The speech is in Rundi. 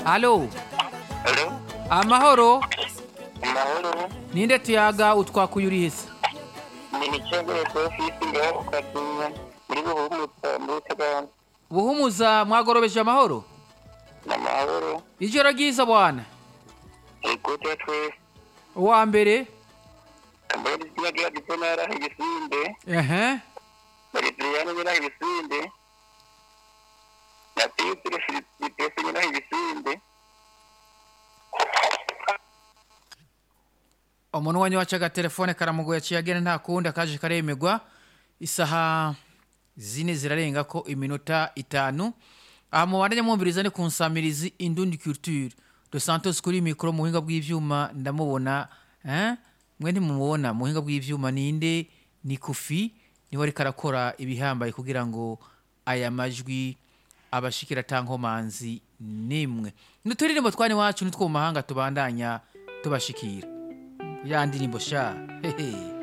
alo Alo, amahoro amahoro. ninde tuyaga utwakuye uri hese Ni Nicengere Sofisi ngaho ku Kadunya muri Buhumutsa muri Butaganda. buhumuza mwagorobeje amahoro Ni amahoro. ijoro ryiza bwana Ikote ya twese. uwa mbere Kambaye izina rya Gisonara Igisinde. ehe Bari Adriano nyina Igisinde. Na Tiyutire Filipese nyina Igisinde. umuntu wanyu wacu agatelefone karamugoye aciye agenda nta kundi akaje karemegwa isaha zine zirarenga ko iminota itanu aha mubandanye mwumviriza ni ku nsamirizi indundi culture de santos kuri mikoro mu buhinga bw'ivyuma ndamubona eh? mwe ntimumubona mu buhinga bw'ivyuma ninde ni kufi niwe ariko arakora ibihambaye kugira ngo aya majwi abashikira tankomanzi nimwe nuturirimbo twani wacu nitwo mu mahanga tubandanya tubashikira ya ndirimbo sha hehe